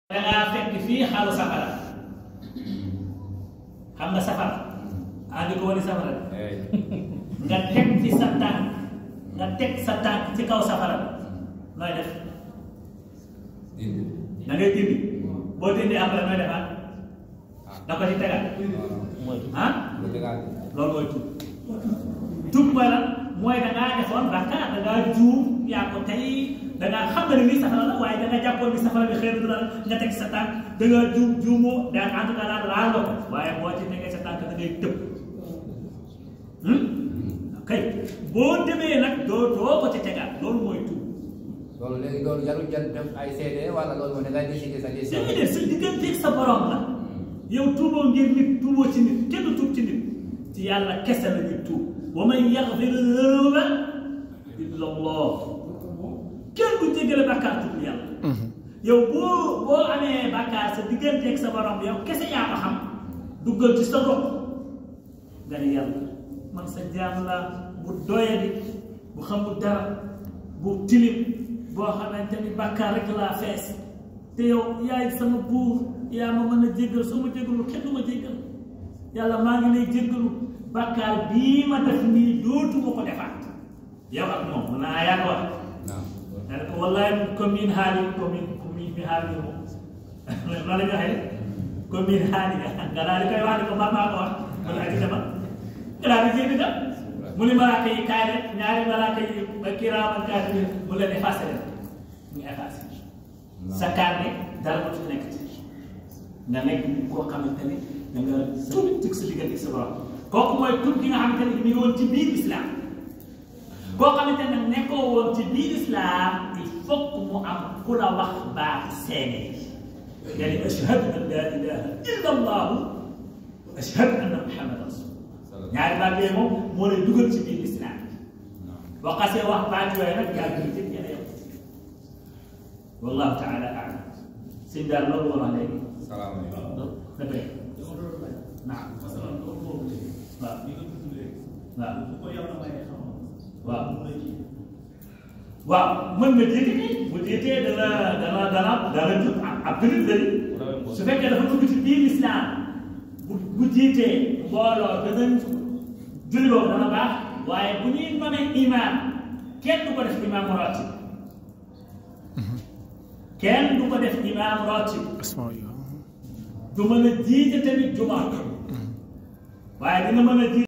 dangaa fekk fii xalu safara xam nga safara andi ko wani safara nga teg fi sa tànk nga teg sa tànk ci kaw safara nooy def da ngay dindi boo dindi après nooy defaat da ko ci tegal ah loolu mooy tub tub mooy lan mooy da ngaa defoon bàkkaar da ngaa juum yaa ko tey da ngaa xam nga ne lii safara la waaye da nga jàppoon ni safara bi xëy na du la nga teg sa tànk da nga juum juumoo da en tout cas daal laal nga ko waaye boo ci tegee sa tànk da ngay tëb kay boo demee nag doo doo ko ci tegaat loolu mooy tub loolu léegi loolu jarul jël def ay seede wala loolu moom da ngay décider sa décision. déedéet sa digganteeg sa borom la yow tuuboo ngir nit tuuboo ci nit kenn du tuub ci nit ci yàlla kese la ñuy tuub wa man yaxfiru zunuba illa allah kenn du jéggale bàkkaar tuub yàlla yow boo boo amee bàkkaar sa digganteeg sa borom yow kese yaa ko xam duggal ci sa bopp nga ne yàlla man sa jaam la bu doyadi bu xamul dara bu tilim boo xamante ni bàkkaar rek laa fees te yow yaay sama buur yaa ma mën a jéggal soo ma jéggalu kenn du ma jéggal yàlla maa ngi lay jéggalu bàkkaar bii ma def nii dootuma ko defaat yow ak moom mun naa yaa ko wax nga ne ko wallaay commune haali commune commune bi haali moom loolu la ñu waxee commune haali nga daal di koy wax ne ko maa maa ko wax mu ne ak dama nga daal di génn dem mu ni malaaka yi kaay rek ñaari malaaka yi ba kiraaman kaatibiin mu leen effacé leen ñu effacé sa carnet dara ko ci nekk ci nga nekk koo xamante ni da nga tuub ci sa diggante sa borom kooku mooy tuub gi nga xamante ni mi ngi woon ci biir islam koo xamante ne nekkoo woon ci biir islam il faut que mu am ku la wax baati seede nga ni ashhadu an la ilaha illa allahu wa ashhadu anna muhammad rasul ñaari baat yooyu moom moo lay dugal ci biir islam boo xasee wax baat yooyu nag yaa ngi jëm ñene yow wallahu taala alam sëñ daal loolu wala léegi salaamaaleykum. dëgg naam waaw waaw waaw mën nga jiite ni bu jiitee dana dana dana dana jub ab jullit la su fekkee dafa dugg ci biir islam bu bu jiitee mbooloo danañ julli boobu dana baax waaye bu ñuy nomee imaam kenn du ko def imaam ratib kenn du ko def imaam ratib du mën a jiite tamit jumaa waaye dina mën a jiite